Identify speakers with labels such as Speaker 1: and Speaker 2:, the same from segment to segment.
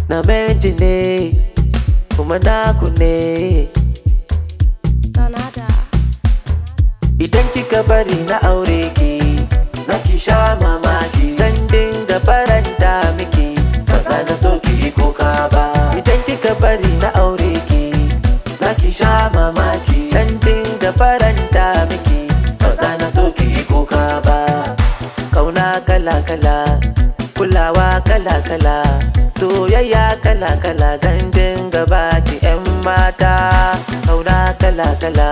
Speaker 1: na menti ne kuma naku ne
Speaker 2: Donada.
Speaker 1: idan kika bari na aure ki zaki sha mamaki zan dinga faranta miki ba za na so ki yi kuka ba idan kika bari na aure ki zaki sha mamaki zan dinga faranta miki ba za na so ki yi kuka ba kauna kala kala kulawa kala kala soyayya kala kala zan dinga baki yan mata kauna kala kala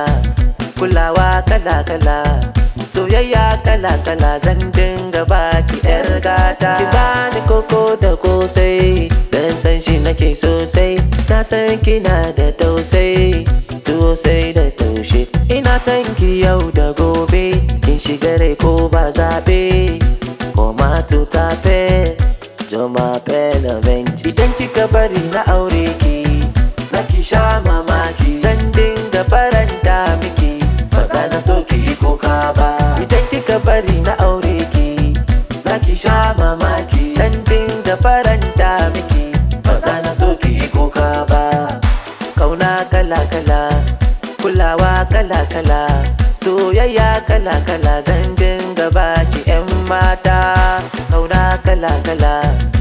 Speaker 1: kulawa kala kala soyayya kala kala zan dinga baki yar gata ki bani koko da kosai dan san shi nake sosai na san kina da tausai sosai da taushe ina san ki yau da gobe kin shiga rai ko ba zabe ko ma ta fe joma pelamen idan kika bari na aure ki zaki sha mamaki zan dinga faranta miki ba za na so ki yi kuka ba idan kika bari na aure ki zaki sha mamaki zan dinga faranta miki ba za na so ki yi kuka ba kauna kala kala kulawa kala kala soyayya kala kala zan dinga baki yan mata kauna kala kala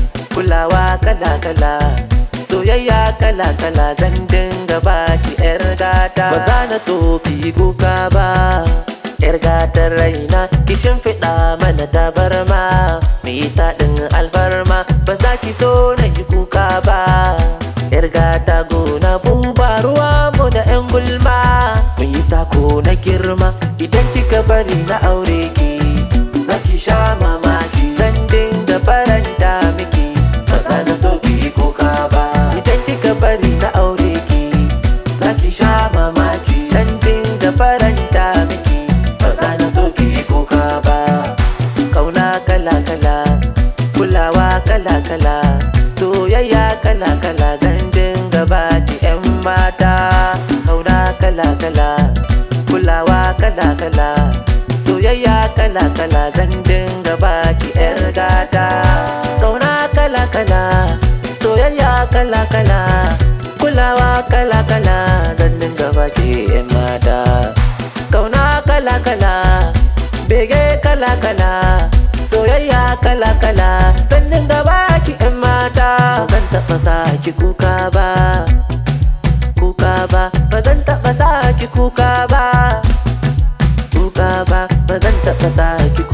Speaker 1: kulawa kala kala soyayya kala kala zan dinga baki yar gata ba za na so ki yi kuka ba yar gatar raina ki shimfiɗa mana tabarma mu yi taɗin alfarma ba za ki so na yi kuka ba yar gata gona buba ruwa mu da yan gulma mu yi tako na girma idan kika bari na aure ki za ki sha mamaki zan dinga faranta miki ba za na so ki yi kuka ba idan kika bari na aure ki za ki sha mamaki zan dinga faranta miki ba za na so ki yi kuka ba kauna kala kala kulawa kala kala soyayya kala kala zan dinga baki yan mata kauna kala kala kulawa kala kala soyayya kala kala zan dinga baki yar gata kauna kala kala soyayya kala kala kulawa kala kala zan dinga baki yan mata kauna kala kala bege kala kala soyayya kala kala zan dinga baki yan mata ba zan taɓa sa ki kuka ba kuka ba ba zan taɓa sa ki kuka ba kuka ba ba zan taɓa sa ki